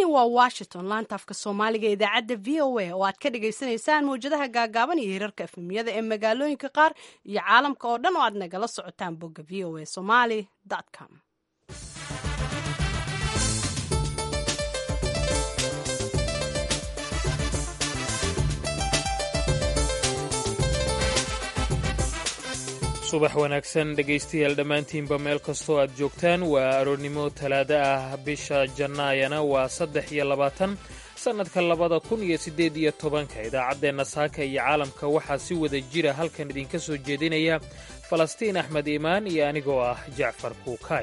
waa washington laanta afka soomaaliga ee idaacadda v o a oo aad ka dhagaysanaysaan mawjadaha gaagaaban iyo hirarka efemiyada ee magaalooyinka qaar iyo caalamka oo dhan oo aad nagala socotaan bogga v o a somaly com subax wanaagsan dhegaystayaal dhammaantiinba meel kastoo aad joogtaan waa aroornimo talaado ah bisha jannaayana waa saddex iyo labaatan sannadka labada kun iyo siddeed iyo tobanka idaacaddeenna saaka iyo caalamka waxaa si wada jira halkan idinka soo jeedinaya falastiin axmed iimaan iyo anigoo ah jacfar kuukaay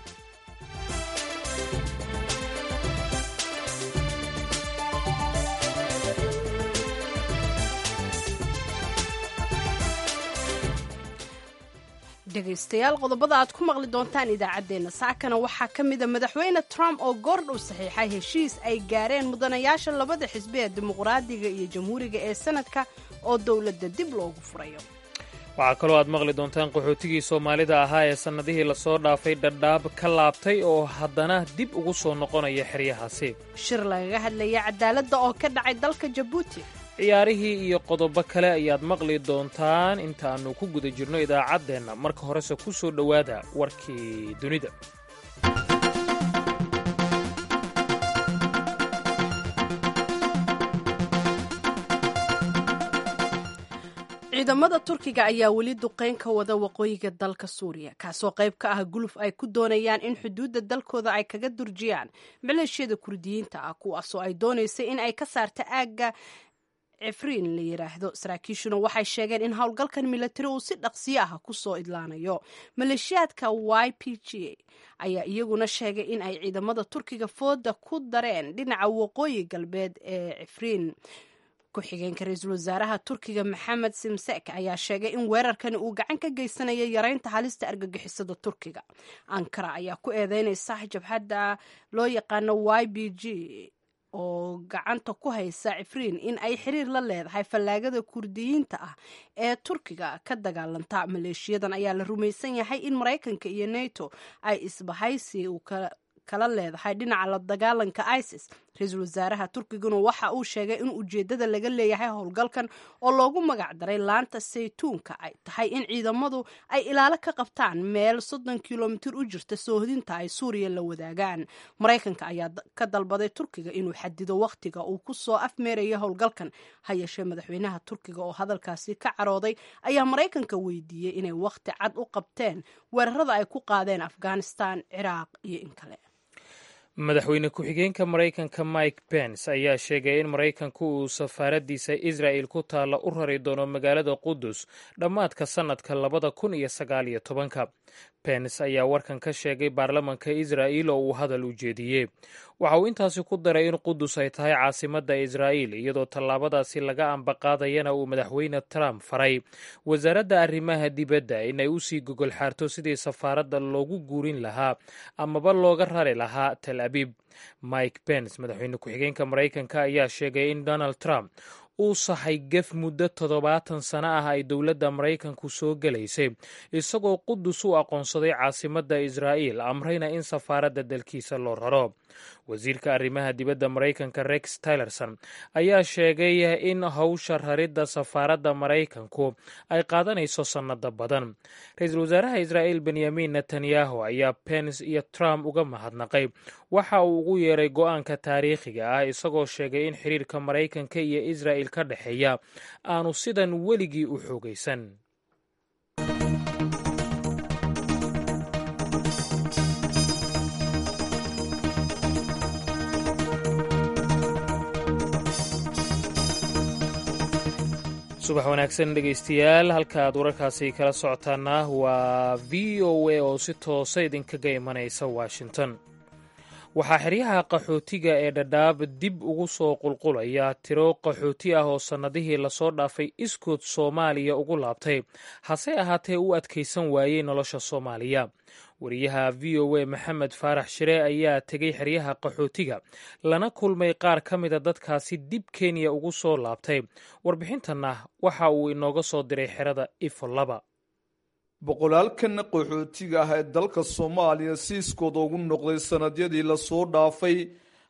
dhegaystayaal qodobada aad ku maqli doontaan idaacaddeenna saakana waxaa ka mida madaxweyne trump oo goordhow saxiixay heshiis ay gaareen mudanayaasha labada xisbi ee dimuqraadiga iyo jamhuuriga ee sanadka oo dowladda dib loogu furayo waxaa kaloo aad maqli doontaan qaxootigii soomaalida ahaa ee sannadihii lasoo dhaafay dhadhaab ka laabtay oo haddana dib ugu soo noqonaya xeryahaasi shir lagaga hadlaya cadaaladda oo ka dhacay dalka jabuuti ciyaarihii iyo qodobo kale ayaad maqli doontaan intaannu ku guda jirno idaacaddeenna marka horese ku soo dhowaada warkii dunida ciidamada turkiga ayaa weli duqeyn ka wada waqooyiga dalka suuriya kaasoo qayb ka ah guluf ay ku doonayaan in xuduudda dalkooda ay kaga durjiyaan maleeshiyada kurdiyiinta ah kuwaasoo ay doonaysay in ay ka saarta aagga cifriin la yidhaahdo saraakiishuna waxay sheegeen in howlgalkan milatari uu si dhaqsiyo ah kusoo idlaanayo maleeshiyaadka y p g ayaa iyaguna sheegay in ay ciidamada turkiga fooda ku dareen dhinaca waqooyi galbeed ee cifriin ku-xigeenka ra-iisul wasaaraha turkiga maxamed simsek ayaa sheegay in weerarkani uu gacan ka geysanayo yareynta halista argagixisada turkiga ankara ayaa ku eedeynaysa jabhadda loo yaqaano y b g oo gacanta ku haysa cifriin in ay xiriir la leedahay fallaagada kurdiyiinta ah ee turkiga ka dagaalanta maleeshiyadan ayaa la rumaysan yahay in maraykanka iyo neto ay isbahaysi kala leedahay dhinaca la dagaalanka isis ra-iisul wasaaraha turkiguna waxa uu sheegay in ujeedada laga leeyahay howlgalkan oo loogu magac daray laanta saytuunka ay tahay in ciidamadu ay ilaalo ka qabtaan meel soddon kilomitir u jirta soohodinta ay suuriya la wadaagaan maraykanka ayaa ka dalbaday turkiga inuu xadido wakhtiga uu ku soo afmeerayo howlgalkan ha yeeshee madaxweynaha turkiga oo hadalkaasi ka carooday ayaa maraykanka weydiiyey inay wakhti cad u qabteen weerarada ay ku qaadeen afghanistan ciraaq iyo in kale madaxweyne ku-xigeenka maraykanka mike pence ayaa sheegay in maraykanku uu safaaraddiisa israa'el ku taalla u rari doono magaalada qudus dhammaadka sannadka labada kun iyo sagaal iyo tobanka pence ayaa warkan ka sheegay baarlamanka israa'il oo uu hadal u jeediyey waxa uu intaasi ku daray in qudus ay tahay caasimadda israa'iil iyadoo tallaabadaasi laga ambaqaadayana uu madaxweyne trump faray wasaaradda arrimaha dibadda inay u sii gogol xaarto sidii safaaradda loogu guurin lahaa amaba looga rari lahaa tel abib mike pence madaxweyne ku-xigeenka maraykanka ayaa sheegay in donald trump uu sahay gef muddo toddobaatan sano ah ay dowladda maraykanku soo gelaysay isagoo qudus u aqoonsaday caasimadda israa'iil amrayna in safaaradda dalkiisa loo raro wasiirka arrimaha dibadda maraykanka rex tilerson ayaa sheegay in howsha raridda safaaradda maraykanku ay qaadanayso sannado badan ra-iisul wasaaraha israa'iil benyamin netanyahu ayaa pence iyo trump uga mahadnaqay waxa uu ugu yeeray go-aanka taariikhiga ah isagoo sheegay in xiriirka maraykanka iyo israa'il ka dhexeeya aanu sidan weligii u xoogaysan subax wanaagsan dhegaystayaal halka aad wararkaasi kala socotaana waa v o a oo si toosa idinkaga imanaysa washington waxaa xeryaha qaxootiga ee dhadhaab dib ugu soo qulqulaya tiro qaxooti ah oo sannadihii lasoo dhaafay iskood soomaaliya ugu laabtay hase ahaatee u adkaysan waayey nolosha soomaaliya wariyaha v o a maxamed faarax shire ayaa tegey xeryaha qaxootiga lana kulmay qaar ka mida dadkaasi dib kenya ugu soo laabtay warbixintanna waxa uu inooga soo diray xerada ifo laba boqolaalkan qaxootiga ah ee dalka soomaaliya siiskooda ugu noqday sannadyadii lasoo dhaafay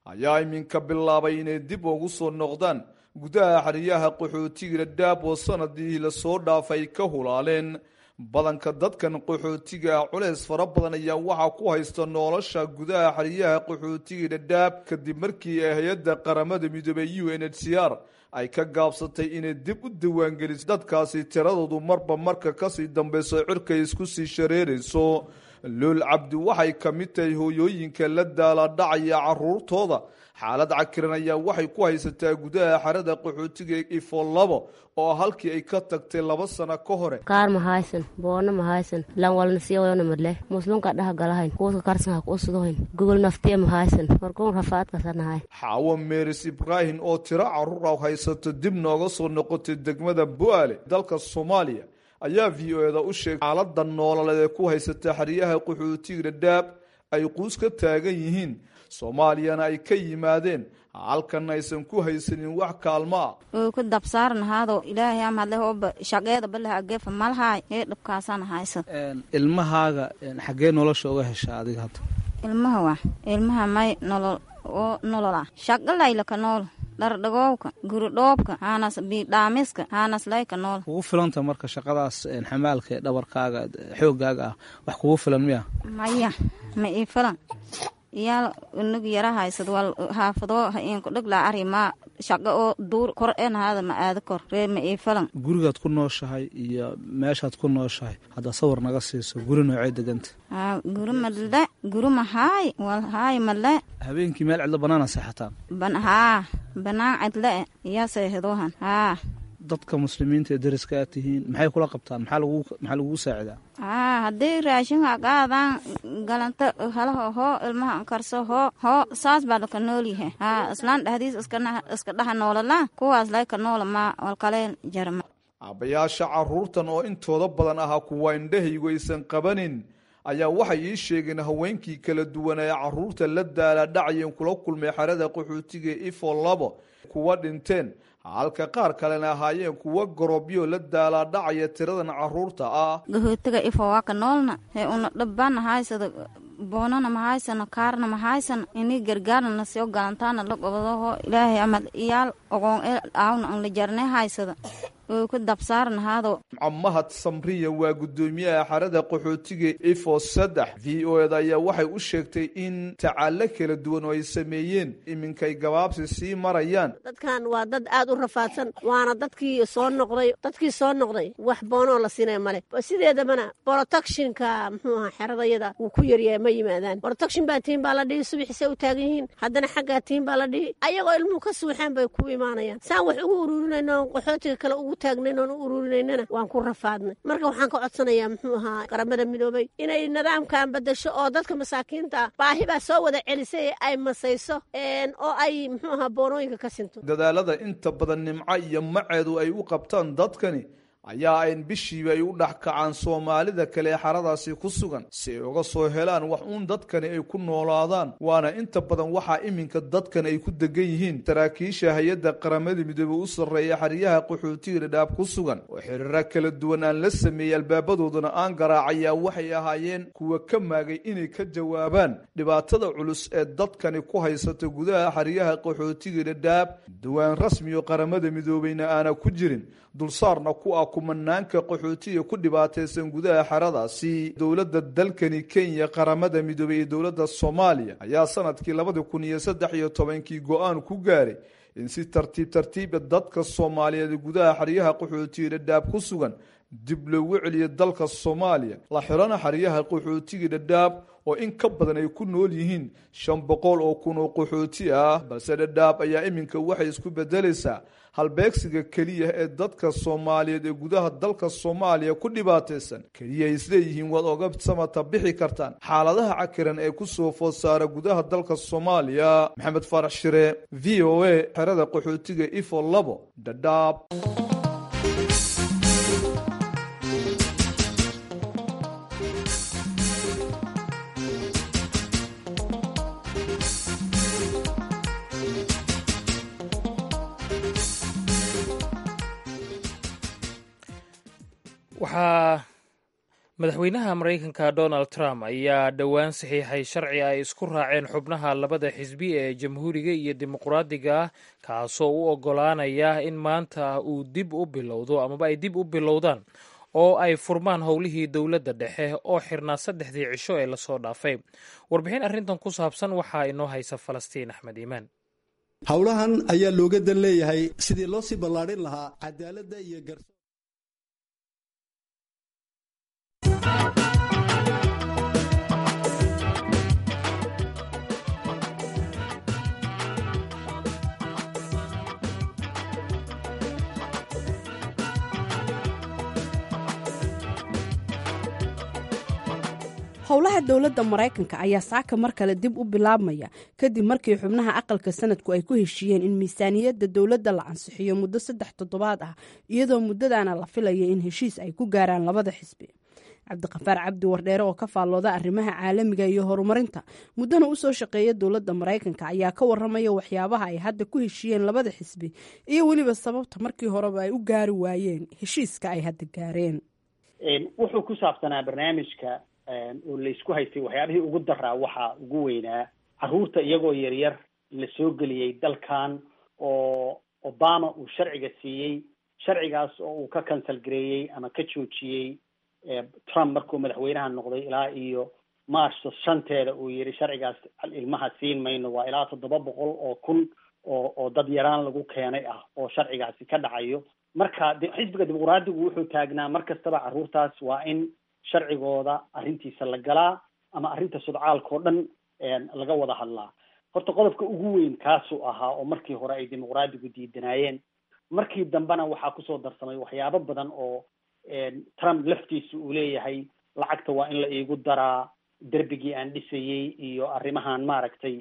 ayaa iminka bilaabay inay dib ugu soo noqdaan gudaha xeryaha qaxootiga dhadhaab oo sanadii lasoo dhaafay ka hulaaleen badanka dadkan qaxootiga ah culeys fara badan ayaa waxaa ku haysta nolosha gudaha xeryaha qaxootiga dhadhaab kadib markii ay hay-adda qaramada midoobey u n h c r ay ka gaabsatay inay dib u diiwaangeliso dadkaasi tiradoodu marba marka kasii dambeyso cirkay isku sii shareerayso lool cabdi waxay ka mid tahay hooyooyinka la daala dhacaya caruurtooda xaalad cakiran ayaa waxay ku haysataa gudaha xerada qaxootiga ifo labo oo halkii ay ka tagtay laba sano ka hore kaar mahaysan boona mahaysan lanwalna siyawayona madle muslimka dhaha galahayn kuuska karsanha kuusudohayn gogol naftiya mahaysan markuun rafaadkasanahay xaawo meeris ibraahim oo tiro caruur ah haysato dib nooga soo noqotay degmada bu'aale dalka soomaaliya ayaa v o eda u sheegay xaalada noololeed ee ku haysata xeryaha qaxootiga dhadhaab ay quus ka taagan yihiin soomaaliyana ay ka yimaadeen halkan aysan ku haysanin wax kaalmo ah oo ku dabsaarnahaado ilaahay amadle hooba shaqeeda balaha ageefa malhaay ee dhabkaasana haysan ilmahaaga xaggee nolosha uga hesha adiga hadda ilmaha waa ilmaha may nolol oo nolol ah shaqo laylaka nool dhardhagoowka guridhoobka haanas biidhaamiska haanas layka nool kugu filanta marka shaqadaas xamaalka ee dhabarkaaga xoogaaga ah wax kugu filan miya maya ma ii filan iyaal inag yara haysad wal haafadoo hainku dhiglaa ari maa shaqo oo duur kor enahaada ma aada kor ree ma ii filan gurigaad ku nooshahay iyo meeshaad ku nooshahay haddaa sawir naga siiso guri noocee deganta haa guri madle guri mahaay wal haay madle habeenkii meel cidlo banaana seexataan ban haa banaan cidle iyaa seexidoohan haa dadka muslimiinta ee dariska aad tihiin maxay kula qabtaan maxaa lagu maxaa lagugu saacidaa haa haddii raashinka qaadaan galanta halaho hoo ilmaha karso hoo hoo saas baa laka noolyahay haa islaan dhahdiis iska dhaha noolala kuwaas layka noola maa walkaleen jarma aabbayaasha caruurtan oo intooda badan ahaa kuwa indhahaygu aysan qabanin ayaa waxay ii sheegeen haweenkii kala duwan ee caruurta la daala dhacayeen kula kulmay xerada qaxootiga ifo labo kuwa dhinteen halka qaar kalena ahaayeen kuwa gorobyo la daalaa dhacaya tiradan caruurta ah gahootiga ifo waa ka noolna hee una dhabbana haysada boonana ma haysano kaarna ma haysano ini gargaarna na soo galantaana la gobadaho ilaahay amad iyaal ogoon ee aawna an la jarne haysada oo ku dabsaarnahaado mahad samriya waa guddoomiyaha xerada qaxootiga ifo saddex v o eda ayaa waxay u sheegtay in tacaalo kala duwan oo ay sameeyeen iminkay gabaabsi sii marayaan dadkan waa dad aad u rafaadsan waana dadkii soo noqday dadkii soo noqday wax boonoo la siinaya male sideedabana protectionka muxuu ahaa xeradayada wuu ku yaryahay ma yimaadaan protection baa tiin baa la dhihi subaxisay u taagan yihiin haddana xaggaa tiin baa la dhihi ayagoo ilmuhu ka suuxeen bay ku imaanayaan saan wax ugu ururinayno qaxootiga kale ugu taagnayn oon u ururinaynana waan ku rafaadnay marka waxaan ka codsanayaa muxuu ahaa qaramada midoobay inay nidaamkan bedasho oo dadka masaakiinta ah baahi baa soo wada celisay ay masayso oo ay muxuu ahaa boonooyinka ka sinto dadaalada inta badan nimco iyo maceedu ay u qabtaan dadkani ayaa ayn bishiiba ay u dhex kacaan soomaalida kale ee xaradaasi ku sugan si ay uga soo helaan wax uun dadkani ay ku noolaadaan waana inta badan waxaa iminka dadkan ay ku degan yihiin saraakiisha hay-adda qaramada midoobey u sarreeya xeryaha qaxootiga dhadhaab ku sugan oo xiriiro kala duwan aan la sameeyey albaabadoodana aan garaacayaa waxay ahaayeen kuwa ka maagay inay ka jawaabaan dhibaatada culus ee dadkani ku haysata gudaha xeryaha qaxootiga dhadhaab diwaan rasmi oo qaramada midoobeyna aana ku jirin dulsaarna ku ah kumanaanka qaxootiga ku dhibaataysan gudaha xeradaasi dowladda dalkani kenya qaramada midoobey iyo dowladda soomaaliya ayaa sanadkii labadi kun iyo saddex iyo tobankii go-aan ku gaaray in si tartiib tartiiba dadka soomaaliyeed gudaha xeryaha qaxootiga dhadhaab ku sugan dib loogu celiyo dalka soomaaliya la xirana xeryaha qaxootiga dhadhaab oo in ka badan ay ku nool yihiin shan boqol oo kun oo qaxooti ah balse dhadhaab ayaa iminka waxay isku bedelaysaa halbeegsiga keliya ee dadka soomaaliyeed ee gudaha dalka soomaaliya ku dhibaataysan keliya ay isleeyihiin waad oga samata bixi kartaan xaaladaha cakiran ee ku soo food saara gudaha dalka soomaaliya maxamed faarax shire v o a xerada qaxootiga ifo labo dhadhaab waxaa madaxweynaha maraykanka donald trump ayaa dhowaan saxiixay sharci ay isku raaceen xubnaha labada xisbi ee jamhuuriga iyo dimuqraadiga ah kaasoo u oggolaanaya in maanta uu dib u bilowdo amaba ay dib u bilowdaan oo ay furmaan howlihii dowladda dhexe oo xirnaa saddexdii cisho ee lasoo dhaafay warbixin arrintan ku saabsan waxaa inoo haysa falastiin axmed iimaan howlahan ayaa looga dan leeyahay sidii loo sii ballaadhin lahaa cadaaladda iyo garso howlaha dowladda maraykanka ayaa saaka mar kale dib u bilaabmaya kadib markii xubnaha aqalka sanadku ay ku heshiiyeen in miisaaniyadda dowladda la ansixiyo muddo saddex toddobaad ah iyadoo muddadaana la filaya in heshiis ay ku gaaraan labada xisbi cabdiqafaar cabdi wardheere oo ka faallooda arrimaha caalamiga iyo horumarinta muddana usoo shaqeeya dowladda maraykanka ayaa ka waramaya waxyaabaha ay hadda ku heshiiyeen labada xisbi iyo weliba sababta markii horeba ay u gaari waayeen heshiiska ay hadda gaareen wuxuu ku saabsanaa barnaamijka oo laysku haystay waxyaabihii ugu daraa waxaa ugu weynaa carruurta iyagoo yaryar la soo geliyey dalkan oo obama uu sharciga siiyey sharcigaas oo uu ka cancel gareeyey ama ka joojiyey trump markuu madaxweynaha noqday ilaa iyo march shanteeda uu yihi sharcigaas ilmaha siin mayno waa ilaa toddoba boqol oo kun oo oo dad yaraan lagu keenay ah oo sharcigaasi ka dhacayo marka xisbiga dimuqraadigu wuxuu taagnaa mar kastaba carruurtaas waa in sharcigooda arrintiisa la galaa ama arrinta sudcaalka oo dhan laga wada hadlaa horta qodobka ugu weyn kaasuu ahaa oo markii hore ay dimuqraadigu diidanaayeen markii dambena waxaa kusoo darsamay waxyaabo badan oo trump laftiisa uu leeyahay lacagta waa in la iigu daraa derbigii aan dhisayey iyo arrimahan maaragtay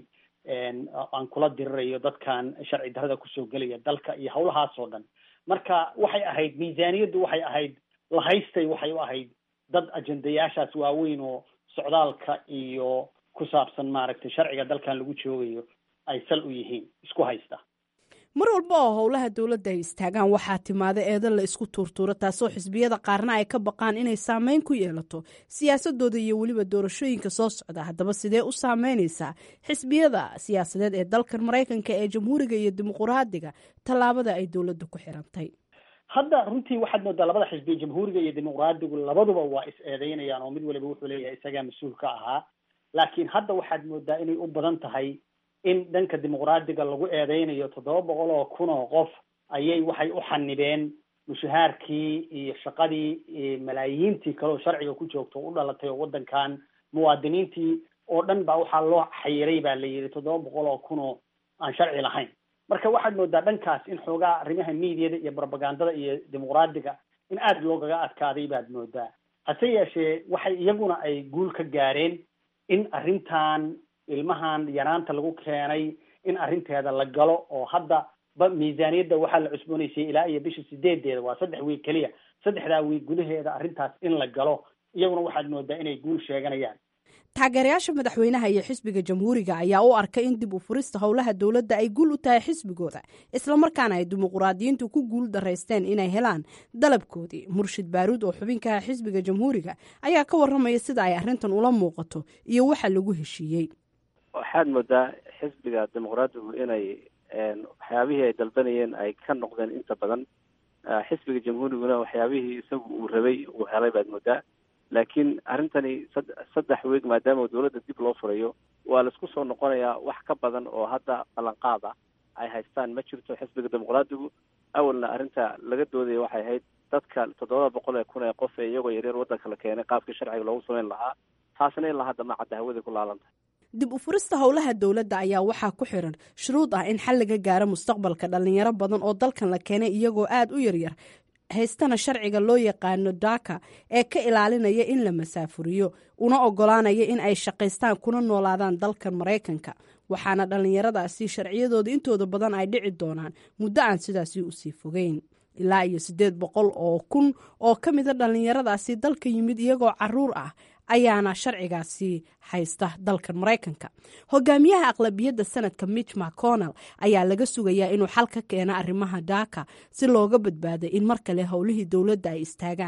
aan kula dirirayo dadkan sharci darrada kusoo gelaya dalka iyo hawlahaas oo dhan marka waxay ahayd miisaaniyaddu waxay ahayd lahaystay waxay u ahayd dad ajendayaashaas waaweyn oo socdaalka iyo ku saabsan maaragtay sharciga dalkan lagu joogayo ay sal u yihiin isku haysta mar walba oo howlaha dowladda ay istaagaan waxaa timaada eedo la isku tuurtuuro taasoo xisbiyada qaarna ay ka baqaan inay saameyn ku yeelato siyaasadooda iyo weliba doorashooyinka soo socda haddaba sidee u saameynaysaa xisbiyada siyaasadeed ee dalkan maraykanka ee jamhuuriga iyo dimuqraadiga tallaabada ay dowladda ku xirantay hadda runtii waxaad moodaa labada xisbi jamhuuriga iyo dimuqraadigu labaduba waa is eedeynayaan oo mid waliba wuxuu leeyahay isagaa mas-uul ka ahaa laakiin hadda waxaad moodaa inay u badan tahay in dhanka dimuqraadiga lagu eedeynayo toddoba boqol oo kun oo qof ayay waxay u xanibeen mushahaarkii iyo shaqadii malaayiintii kale oo sharciga ku joogto u dhalatay oo waddankan muwaadiniintii oo dhan baa waxaa loo xayiray baa la yidhi toddoba boqol oo kun oo aan sharci lahayn marka waxaad moodaa dhankaas in xoogaa arrimaha miidiyada iyo propagandada iyo dimuqraadiga in aada loogaga adkaaday baad moodaa hase yeeshee waxay iyaguna ay guul ka gaareen in arrintan ilmahan yaraanta lagu keenay in arrinteeda la galo oo hadda ba miisaaniyadda waxaa la cusboonaysay ilaa iyo bisha sideedeeda waa saddex wiig keliya saddexdaa wiig gudaheeda arrintaas in la galo iyaguna waxaad moodaa inay guul sheeganayaan taageerayaasha madaxweynaha iyo xisbiga jamhuuriga ayaa u arkay in dib u furista howlaha dowladda ay guul u tahay xisbigooda islamarkaana ay dimuqraadiyiintu ku guul daraysteen inay helaan dalabkoodii murshid baaruud oo xubinkaha xisbiga jamhuuriga ayaa ka waramaya sida ay arrintan ula muuqato iyo waxa lagu heshiiyey waxaad moodaa xisbiga dimuqraadigu inay waxyaabihii ay dalbanayeen ay ka noqdeen inta badan xisbiga jamhuuriguna waxyaabihii isagu uu rabay uu helay baad moodaa laakiin arrintani saddex weeg maadaama dowladda dib loo furayo waa laisku soo noqonayaa wax ka badan oo hadda ballanqaad ah ay haystaan ma jirto xisbiga dimuqraadigu awalna arrinta laga doodaya waxay ahayd dadka toddobada boqol ee kun ee qof ee iyagoo yaryar waddanka la keenay qaabkii sharciga loogu samayn lahaa taasna ilaa hadda ma cadda hawaday ku laalantahay dib u furista howlaha dowladda ayaa waxaa ku xiran shuruud ah in xal laga gaaro mustaqbalka dhalinyaro badan oo dalkan la keenay iyagoo aada u yaryar haystana sharciga loo yaqaano daka ee ka ilaalinaya in la masaafuriyo una ogolaanaya in ay shaqaystaan kuna noolaadaan dalkan maraykanka waxaana dhallinyaradaasi sharciyadooda intooda badan ay dhici doonaan muddo aan sidaasi usii fogeyn ilaa iyo siddeed boqol oo kun oo ka mida dhallinyaradaasi dalka yimid iyagoo caruur ah ayaana sharcigaasi haysta dalkan maraykanka hogaamiyaha aqlabiyadda sanadka mitch mcconnell ayaa laga sugayaa inuu xal ka keeno arrimaha daaka si looga badbaado in mar kale howlihii dowladda ay istaagaan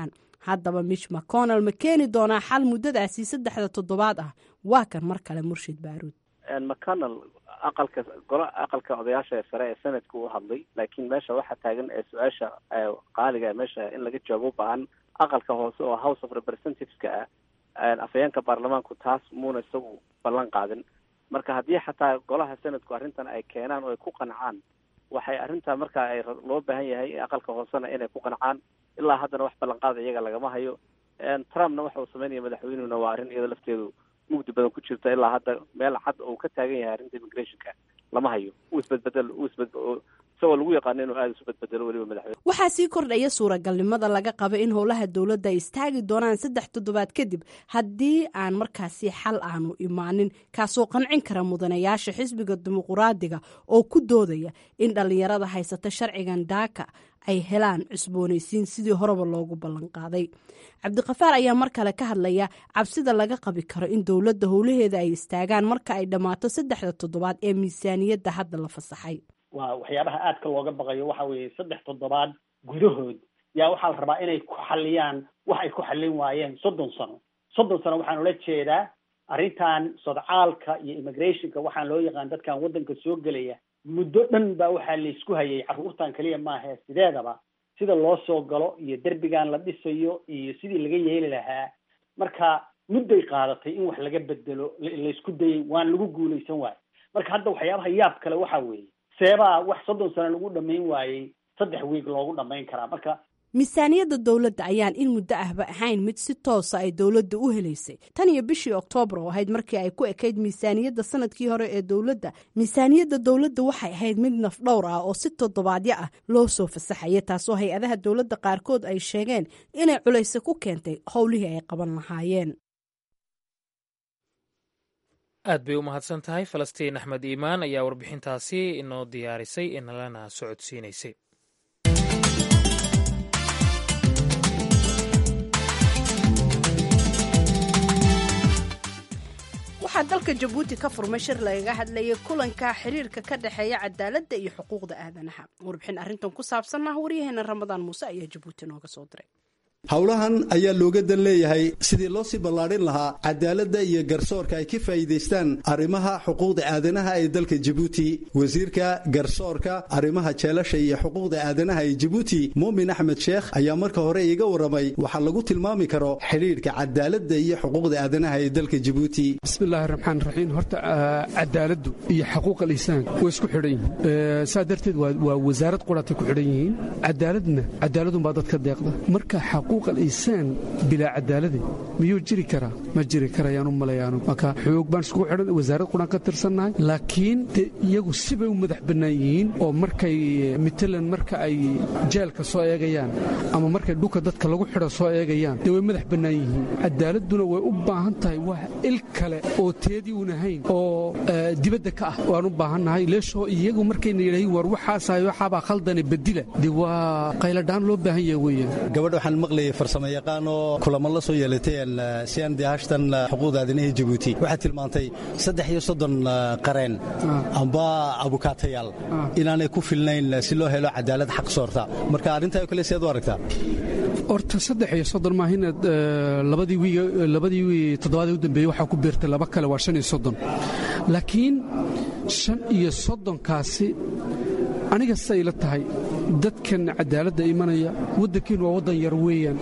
haddaba mitch mcconnell ma keeni doonaa xal muddadaasi saddexda toddobaad ah waa kan mar kale murshid baaruud mcconnell aqalka golo aqalka odayaasha sare ee senadka u hadlay laakiin meesha waxaa taagan ee su-aasha qaaliga meesha in laga jawaabo u baahan aqalka hoose oo house of representativeska ah afhayeenka baarlamaanku taas muuna isagu ballan qaadin marka haddii xataa golaha senadku arrintan ay keenaan oo ay ku qancaan waxay arrintaa marka ay loo baahan yahay aqalka hoosena inay ku qancaan ilaa haddana wax ballanqaada iyaga lagama hayo trumpna waxa uu sameynaya madaxweynuhuna waa arrin iyada lafteedu mugdi badan ku jirta ilaa hadda meel cad uu ka taagan yahay arrinta immigrationka lama hayo uu isbedbedel uu isbed isagoo lagu yaqaano inuu aada isu bedbedelo weliba madaxweyne waxaa sii kordhaya suuragalnimada laga qaba in howlaha dowladda ay istaagi doonaan saddex toddobaad kadib haddii aan markaasi xal aanu imaanin kaasoo qancin kara mudanayaasha xisbiga dimuquraadiga oo ku doodaya in dhallinyarada haysata sharcigan daaka ay helaan cusboonaysiin sidii horeba loogu ballanqaaday cabdiqafaar ayaa mar kale ka hadlaya cabsida laga qabi karo in dowladda howlaheeda ay istaagaan marka ay dhammaato saddexda toddobaad ee miisaaniyadda hadda la fasaxay waa waxyaabaha aadka looga baqayo waxa weeye saddex toddobaad gudahood yaa waxaa la rabaa inay ku xaliyaan wax ay ku xallin waayeen soddon sano soddon sano waxaan ula jeedaa arrintan sodcaalka iyo immigrationka waxaan loo yaqaan dadkan waddanka soo gelaya muddo dhan baa waxaa laysku hayay carruurtan keliya maahae sideedaba sida loo soo galo iyo derbigan la dhisayo iyo sidii laga yeeli lahaa marka mudday qaadatay in wax laga bedelo laysku dayay waan lagu guulaysan waayo marka hadda waxyaabaha yaab kale waxa weeye seebaa wax soddon sano lagu dhamayn waayey saddex wiig loogu dhamayn karaa marka miisaaniyadda dowladda ayaan in muddo ahba ahayn mid si toosa ay dowladda u helaysay tan iyo bishii oktoobar oo ahayd markii ay ku ekayd miisaaniyadda sanadkii hore ee dowladda miisaaniyadda dowladda waxay ahayd mid nafdhowr ah oo si toddobaadyo ah loo soo fasaxaya taasoo hay-adaha dowladda qaarkood ay sheegeen inay culayse ku keentay howlihii ay qaban lahaayeen aad bay u mahadsan tahay falastiin axmed iimaan ayaa warbixintaasi inoo diyaarisay inalana socodsiinaysay waxaa dalka jabuuti ka furmay shir lagaga hadlayay kulanka xiriirka ka dhexeeya cadaaladda iyo xuquuqda aadanaha warbixin arrintan ku saabsan ah waryaheena ramadaan muuse ayaa jabuuti nooga soo diray howlahan ayaa looga dan leeyahay sidii loo sii ballaadhin lahaa cadaaladda iyo garsoorka ay ka faa'iidaystaan arrimaha xuquuqda aadanaha ee dalka jabuuti wasiirka garsoorka arrimaha jeelasha iyo xuquuqda aadanaha ee jabuuti muumin axmed sheekh ayaa marka hore iiga warramay waxaa lagu tilmaami karo xidhiidhka cadaaladda iyo xuquuqda aadanaha ee dalka jabuuti bismillahi raxmaan raxiim horta cadaaladdu iyo xaquuqa lisaanka way isku xidhan yihiin saa darteed waa wasaarad quratay ku xidhan yihiin cadaaladna cadaaladunbaa dadka deeqda marka insaan bilaa cadaalade miyuu jiri karaa ma jiri karayaan u malayaanu marka xoog baan iskugu xidhan wasaarad quraan ka tirsannahay laakiin de iyagu sibay u madax bannaan yihiin oo markay matalan marka ay jeelka soo eegayaan ama markay dhulka dadka lagu xidho soo eegayaan dee way madax bannaan yihiin cadaaladuna way u baahan tahay wax il kale oo teedii uun ahayn oo dibadda ka ah waan u baahannahay leeshoo iyagu markayna yidhahiin war waxaasahay waxaabaa khaldane bedila dee waa qayladhaan loo baahan yahay weeyaan farsamo yaqaan oo kulamo la soo yeelateen si aan dee hashtan xuquuqda aadanaha jabuuti waxaad tilmaantay saddex iyo soddon qareen amba abukaatayaal inaanay ku filnayn si loo helo cadaalad xaq soorta marka arrintaa oo kale seed u aragtaa horta saddex iyo soddon maahina labadii wiig labadii wiig toddobaadii u dambeeyey waxaa ku beertay laba kale waa shan iyo soddon laakiin shan iyo soddonkaasi aniga siday ila tahay dadkan cadaaladda imanaya waddankiinu waa waddan yar weeyaan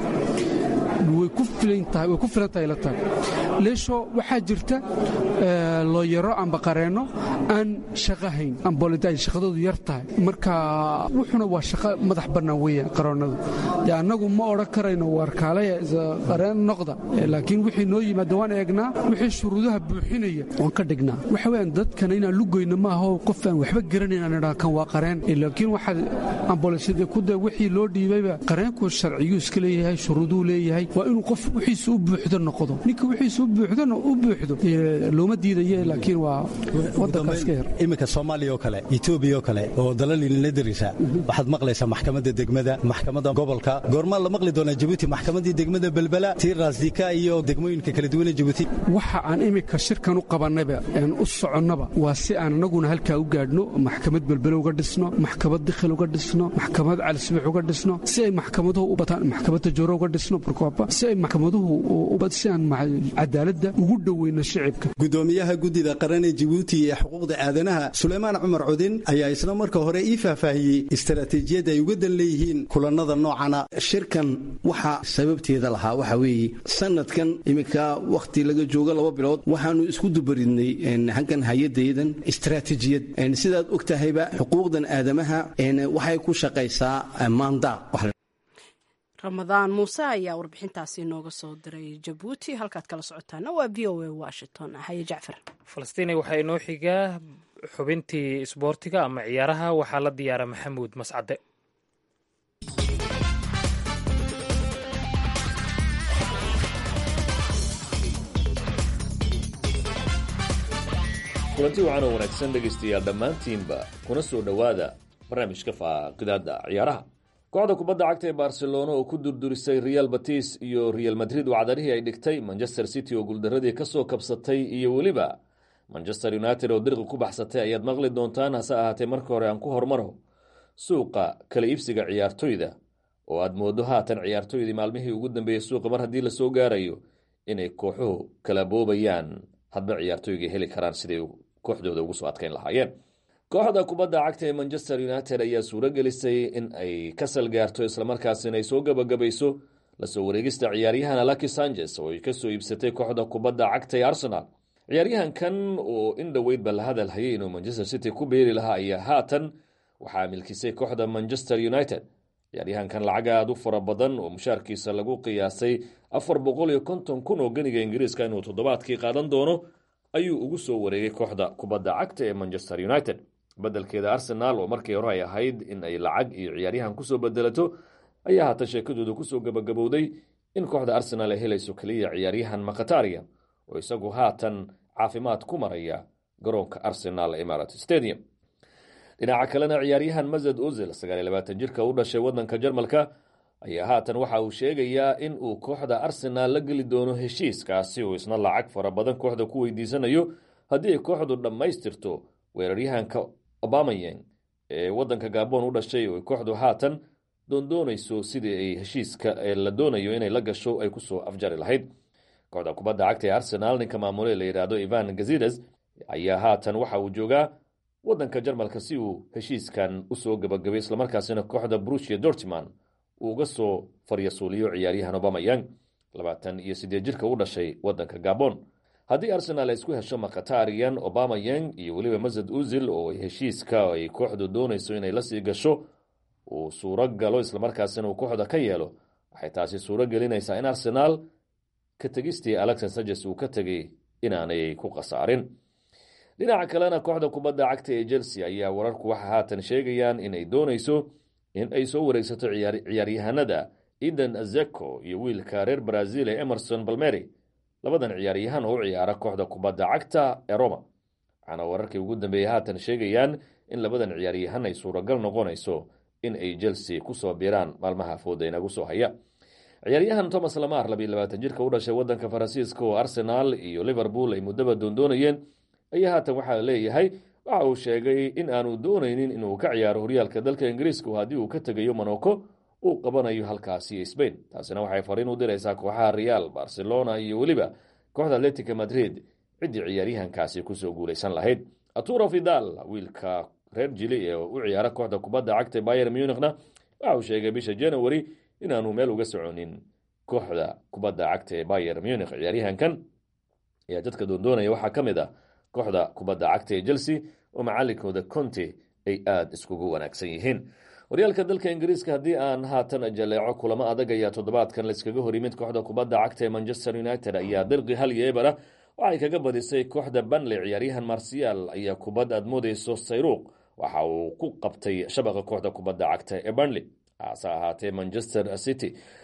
way ku filan tahay ila tahay leesho waxaa jirta looyaro amba qareenno aan shaqo hayn amboolida ay shaqadoodu yar tahay marka wuxuna waa shaqo madax bannaan weeyaan qaroonnadu dee annagu ma odhan karayno waarkaalaya qareen noqda laakiin wixii noo yimaada waan eegnaa wixii shuruudaha buuxinaya waan ka dhignaa waxa weeyaan dadkana inaan lugoyno maaho qof aan waxba garanayn aan idhaa kan waa qareen laakiin waxaad amboolisyada kuda wixii loo dhiibayba qareenku sharciyuu iska leeyahay shuruuduu leeyahay waa inuu qof wixiisa u buuxdo noqdo ninka wixiisa u u buuxdona u buuxdo looma diidaye laakiin waa wadankaas ka yar iminka soomaaliya oo kale etoobiya oo kale oo dalalina darisa waxaad maqlaysaa maxkamadda degmada maxkamadda gobolka goormaa la maqli doonaa jabuuti maxkamaddii degmada belbela tii raasdika iyo degmooyinka kala duwane jabuuti waxa aan iminka shirkan u qabannaba aan u soconnaba waa si aan anaguna halkaa u gaadhno maxkamad belbele uga dhisno maxkamad dikhil uga dhisno maxkamad calisbix uga dhisno si ay maxkamaduhu u bataan maxkamadda jooro uga dhisno barkooba si ay maxkamaduhu si aan cadaaladda ugu dhoweyno shicibka gudoomiyaha guddida qaran ee jabuuti ee xuquuqda aadanaha suleymaan cumar cudin ayaa isla marka hore ii faahfaahiyey istaraatiijiyadda ay uga dan leeyihiin kulannada noocana shirkan waxaa sababteeda lahaa waxa weeye sanadkan iminka wakhti laga joogo laba bilood waxaanu isku dubaridnay halkan hay-adaydan istaraatiijiyad sidaad og tahayba xuquuqdan aadamaha waxay ku shaqaysaa maandaa ramadaan muuse ayaa warbixintaasi nooga soo diray jabuuti halkaad kala socotaana waa v o a washington haye jacfar falastiini waxaa inoo xigaa xubintii isboortiga ama ciyaaraha waxaa la diyaara maxamuud mascade kulanti waxaan oo wanaagsan dhegaystayaal dhammaantiinba kuna soo dhowaada barnaamijka faaqidaada ciyaaraha kooxda kubadda cagta ee barcelona oo ku durdurisay real batis iyo real madrid wacdarihii ay dhigtay manchester city oo guuldaradii kasoo kabsatay iyo weliba manchester united oo dirqi ku baxsatay ayaad maqli doontaan hase ahaatee marka hore aan ku hormaro suuqa kala iibsiga ciyaartoyda oo aad moodo haatan ciyaartoydii maalmihii ugu dambeeyey suuqa mar haddii lasoo gaarayo inay kooxuhu kala boobayaan hadba ciyaartoygay heli karaan siday kooxdooda ugu soo adkayn lahaayeen kooxda kubadda cagta ee manchester united ayaa suuro gelisay in ay ka salgaarto islamarkaasina ay soo gabagabayso lasoo wareegista ciyaaryahan alaki sanchez oo ay kasoo iibsatay kooxda kubadda cagta ee arsenal ciyaaryahankan oo in dhoweydba la hadal hayay inuu manchester city ku beeri lahaa ayaa haatan waxaa milkisay kooxda manchester united ciyaaryahankan lacag aada u fara badan oo mushaarkiisa lagu qiyaasay afar boqol iyo konton kun oo ganiga ingiriiska inuu toddobaadkii qaadan doono ayuu ugu soo wareegay kooxda kubadda cagta ee manchester united bedelkeeda arsenaal oo markii hore ay ahayd in ay lacag iyo ciyaaryahan kusoo bedelato ayaa haatan sheekadooda kusoo gabagabowday in kooxda arsenaal ay helayso keliya ciyaaryahan makataria oo isagu haatan caafimaad ku maraya garoonka arsenal emarat stadium dhinaca kalena ciyaaryahan mazed uzil sagaaliy labaatan jirka u dhashay wadanka jarmalka ayaa haatan waxa uu sheegayaa in uu kooxda arsenaal la geli doono heshiiskaasi uu isna lacag fara badan kooxda ku weydiisanayo haddii ay kooxdu dhammaystirto weeraryahanka obamayeng ee wadanka gabon u dhashay oo kooxdu haatan doondoonayso sidii ay heshiiska la doonayo inay la gasho ay kusoo afjari lahayd kooxda kubadda cagta ee arsenaal ninka maamule la yidhaahdo ivan gazides ayaa haatan waxa uu joogaa wadanka jarmalka si uu heshiiskan usoo gabagabay islamarkaasina kooxda brusia dortman uu uga soo faryasuuliyo ciyaaryahan obamayang labaatan iyo sideed jirka u dhashay wadanka gabon haddii arsenaal ay isku hesho makatarian obamayang iyo weliba mazed uzil oo heshiiska ay kooxdu doonayso inay lasii gasho uu suuro galo islamarkaasina uu kooxda ka yeelo waxay taasi suuro gelinaysaa in arsenaal ka tegistii alexis sages uu ka tegay inaanay ku khasaarin dhinaca kalena kooxda kubadda cagta ee chelsea ayaa wararku waxa haatan sheegayaan inay doonayso in ay soo wareegsato ciyaaryahanada eden azeko iyo wiilka reer brazil ee emerson balmeri labadan ciyaaryahan oo u ciyaara kooxda kubadda cagta ee roma waxaana wararkii ugu dambeeyey haatan sheegayaan in labadan ciyaaryahan ay suuragal noqonayso in ay chelsea kusoo biiraan maalmaha fooda inagu soo haya ciyaaryahan thomas lamar labiyo labaatan jirka u dhashay wadanka faransiiska oo arsenal iyo liverpool ay muddaba doondoonayeen ayaa haatan waxaa leeyahay waxa uu sheegay in aanu doonaynin inuu ka ciyaaro horyaalka dalka ingiriiska haddii uu ka tegayo monaco uu qabanayo halkaasi spain taasina waxay fariin u diraysaa kooxaha real barcelona iyo weliba kooxda atletica madrid ciddii ciyaaryahankaasi kusoo guuleysan lahayd aturo vidal wiilka reer jili ee u ciyaara kooxda kubadda cagta bayer munichna waxa uu sheegay bisha january inaanu meel uga soconin kooxda kubadda cagta ee bayer munich ciyaaryahankan ayaa dadka doondoonaya waxaa ka mid ah kooxda kubadda cagta ee chelsea oo macalinkooda conte ay aada iskugu wanaagsan yihiin horyaalka dalka ingiriiska haddii aan haatan jaleeco kulamo adag ayaa toddobaadkan layskaga hor yimid kooxda kubadda cagta ee manchester united ayaa dirqi hal iyo ebera waxay kaga badisay kooxda banley ciyaaryahan marsial ayaa kubad aad moodeyso sayruuq waxa uu ku qabtay shabaqa kooxda kubadda cagta ee banley hase ahaatee manchester city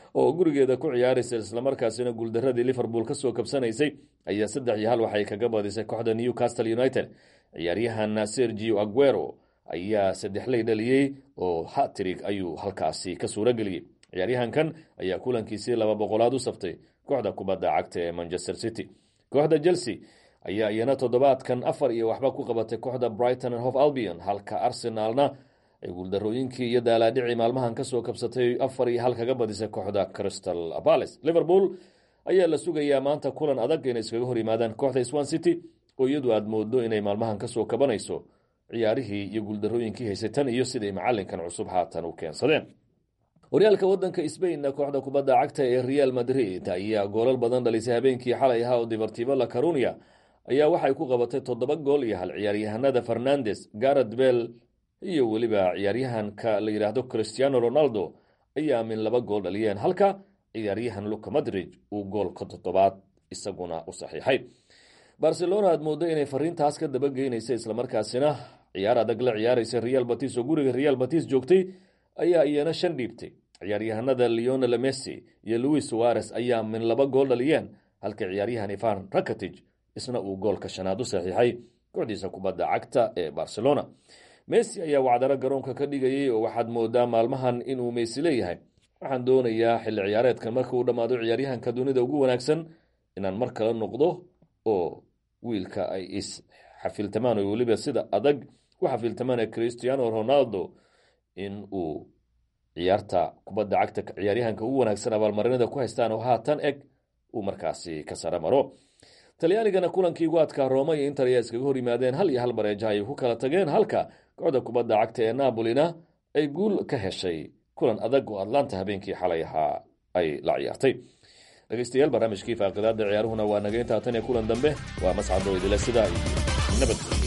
oo gurigeeda ku ciyaaraysa islamarkaasina guuldaradii liverpool kasoo kabsanaysay ayaa saddex iyo hal waxay kaga badisay kooxda newcastle united ciyaaryahan sergio aguero ayaa saddexley dhaliyey oo hatrig ayuu halkaasi ka suuro geliyey ciyaaryahankan ayaa kulankiisii laba boqolaad u saftay kooxda kubadda cagta ee manchester city kooxda chelsea ayaa iyana toddobaadkan afar iyo waxba ku qabatay kooxda brighton and hof albion halka arsenaalna ay guuldarooyinkii iyo daalaadhicii maalmahan kasoo kabsatay afar iyo hal kaga badisay kooxda crystal palace liverpool ayaa la sugayaa maanta kulan adag inay iskaga hor yimaadaan kooxda swan city oo iyadu aada moodo inay maalmahan kasoo kabanayso ciyaarihii iyo guuldarooyinkii haysay tan iyo siday macalinkan cusub haatan u keensadeen horyaalka wadanka sbainna kooxda kubadda cagta ee real madrid ayaa goolal badan dhalisay habeenkii xalay ahaa oo deportivo la carunia ayaa waxay ku qabatay toddoba gool iyo hal ciyaaryahanada fernandes garet bell iyo weliba ciyaaryahanka la yidhaahdo christiano ronaldo ayaa min laba gool dhaliyeen halka ciyaaryahan luka madrid uu goolka toddobaad isaguna u saxiixay barcelona aad moodo inay fariintaas ka dabageynaysa islamarkaasina ciyaar adag la ciyaaraysa real batis oo guriga real batis joogtay ayaa iyana shan dhiibtay ciyaaryahanada leonel messi iyo louis suares ayaa min laba gool dhaliyeen halka ciyaaryahan ivan rakatij isna uu goolka shanaad u saxiixay kooxdiisa kubadda cagta ee barcelona messi ayaa wacdaro garoonka ka dhigayay oo waxaad moodaa maalmahan inuu messi leeyahay waxaan doonayaa xilli ciyaareedkan marka uu dhammaado ciyaaryahanka dunida ugu wanaagsan inaan mar kale noqdo oo wiilka ay is xafiltamaan oo weliba sida adag ku xafiltamaan ee christiano ronaldo in uu ciyaarta kubadda cagta ciyaaryahanka ugu wanaagsan abaalmarinada ku haystaan oo haatan eg uu markaasi ka sare maro talyaanigana kulankii ugu adkaa rooma iyo inter ayaa iskaga hor yimaadeen hal iyo hal bareeja ayay ku kala tageen halka kooxda kubadda cagta ee napolina ay guul ka heshay kulan adag oo atlanta habeenkii xalay ahaa ay la ciyaartay dhegeystayaal barnaamijkii faaqidaada ciyaaruhuna waa naga intaa tan iyo kulan dambe waa mascado idile sidaa iyo nabadgelyo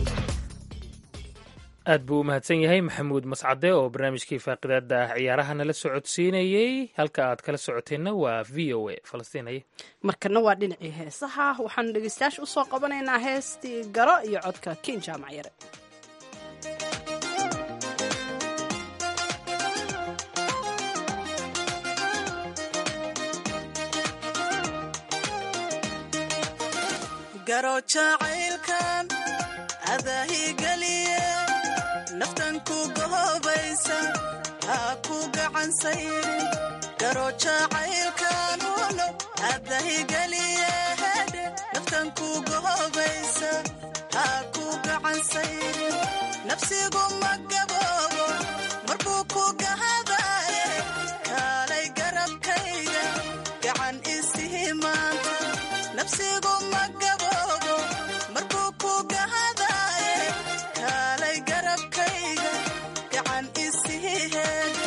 aad buu u mahadsan yahay maxamuud mascade oo barnaamijkii faaqidaada ciyaaraha nala socodsiinayey halka aad kala socoteenna waa v o a falastiinaye markana waa dhinacii heesaha waxaanu dhegeystayaasha usoo qabanaynaa heestii garo iyo codka kin jaamac yare garo jacaylkan adahigeliye naftan ku gohobaysa ha ku gacansayrin garo jacaylkan uno adahigeliye hedhe naftan ku gohobaysa ha ku gacansayrin nafsigu ma gaboobo markuu ku gahadaye kaalay garabkayga gacan isihi maanta nafsigu ma gaboobo markuu ku gahadaye kaalay garabkayga gacan isihi heede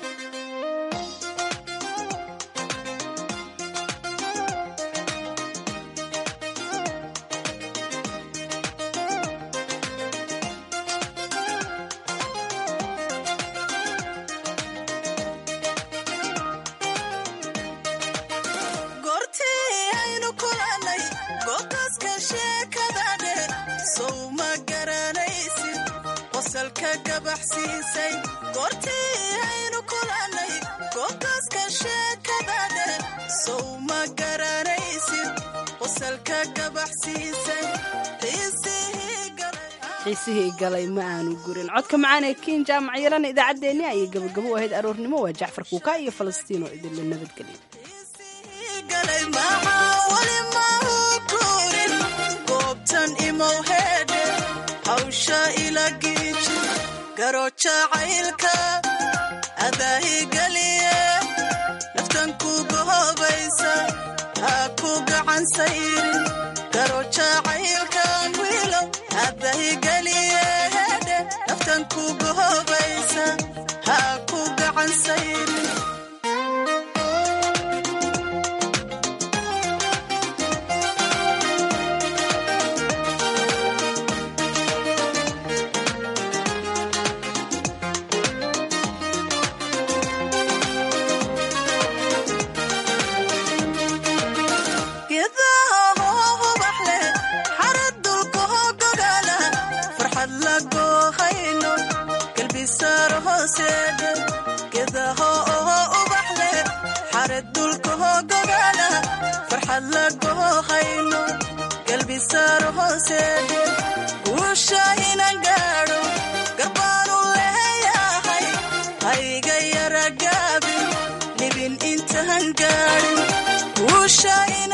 goortii aynu kulannay goobtaaska sheekadadhe sow ma garanaysid qosalka gabaxsiisay goortii aynu kulannay goobtaaska sheekadadhe sow ma garanaysid qosalka gabaxsiisay xiisihii galay xiisihii galay ma aanu gurin codka macaan ee kiin jaamac yarana idaacaddeenni ayay gabagabo u ahayd aroornimo waa jacfar kuuka iyo falastiin oo idinla nabadgelya galay maxaa weli mahu kurin goobtan imow heedhe hawsha ila giiji garo jacaylka adaahigeliye naftan ku gohobaysa ha ku gacan sayrin garo jacaylkan wiilow adaahigeliye heedhe naftan ku gohobaysa ha ku gacan sayrin geedaha hoo hubax leh xarad dulka hoo gogaala farxad la goohayno galbisaar hooseedhe geedaha oo galbisaar hooseed guusha inan gaadho garbaanu leeyahay hayga yara gaabin libin intaan gaadhin guusha